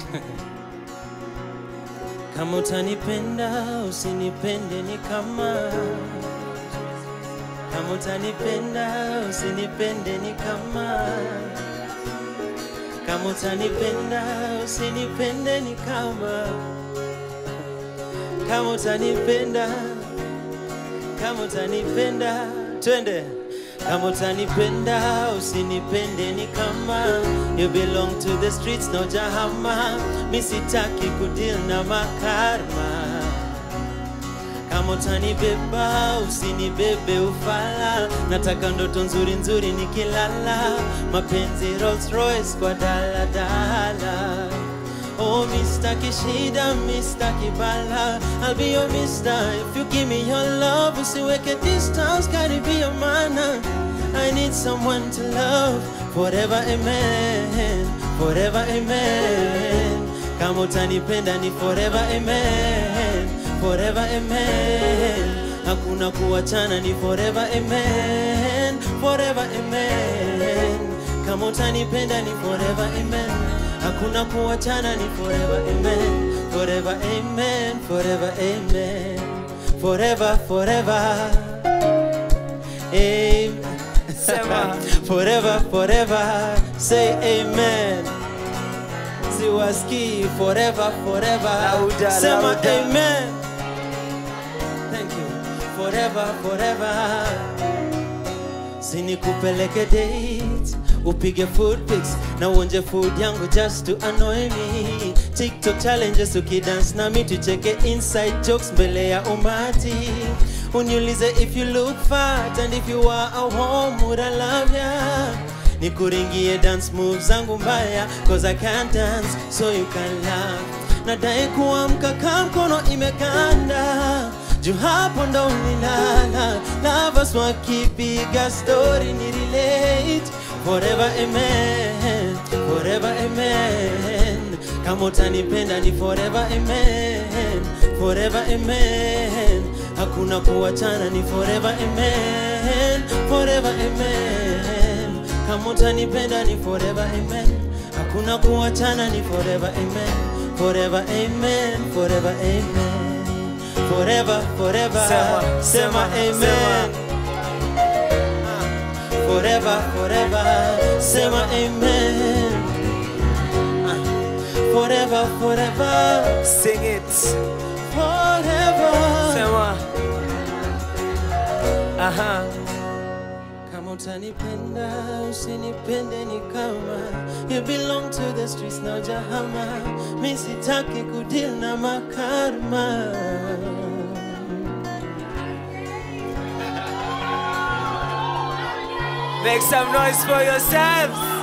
kama utanipenda usinipende ni kama kama utanipenda usinipende ni kama kama utanipenda usinipende ni kama kama utanipenda kama utanipenda twende kama utanipenda usinipende ni kama you belong to the streets no jahama mi sitaki kudeal na makarma kama utanibeba usinibebe ufala nataka ndoto nzuri nzuri nikilala mapenzi Rolls Royce kwa daladala Oh, Mr. Kishida, Mr. Kibala I'll be your mister if you give me your love Usiweke distance, gotta be your man I need someone to love Forever, amen Forever, amen Kama utanipenda ni forever, amen Forever, amen Hakuna kuachana ni forever, amen Forever, amen Kama utanipenda ni forever, amen Hakuna kuachana ni forever, amen Forever, amen Forever, amen Forever, forever Amen Sema. Forever, forever Say amen Siwaski forever, forever Louder, Sema louder. amen Thank you Forever, forever sinikupeleke date upige food pics na uonje food yangu just to annoy me tiktok challenges ukidance nami tucheke inside jokes mbele ya umati uniulize if you look fat and if you are a home would I love ya nikuringie dance moves zangu mbaya cause I can't dance so you can laugh nadai kuamka kaa mkono imekanda juu hapo ndo ulilala lovers wakipiga story ni relate forever amen forever amen kama utanipenda ni forever amen forever amen hakuna kuachana ni forever amen forever amen kama utanipenda ni forever amen hakuna kuachana ni forever amen forever amen forever amen forever forever Sema, sema sema, amen Ah, forever forever sema amen Ah, forever forever Sing it. forever Sema. Aha. kama utanipenda usinipende ni kama you belong to the streets na jahama mi sitaki kudeal na makarma Make some noise for yourselves.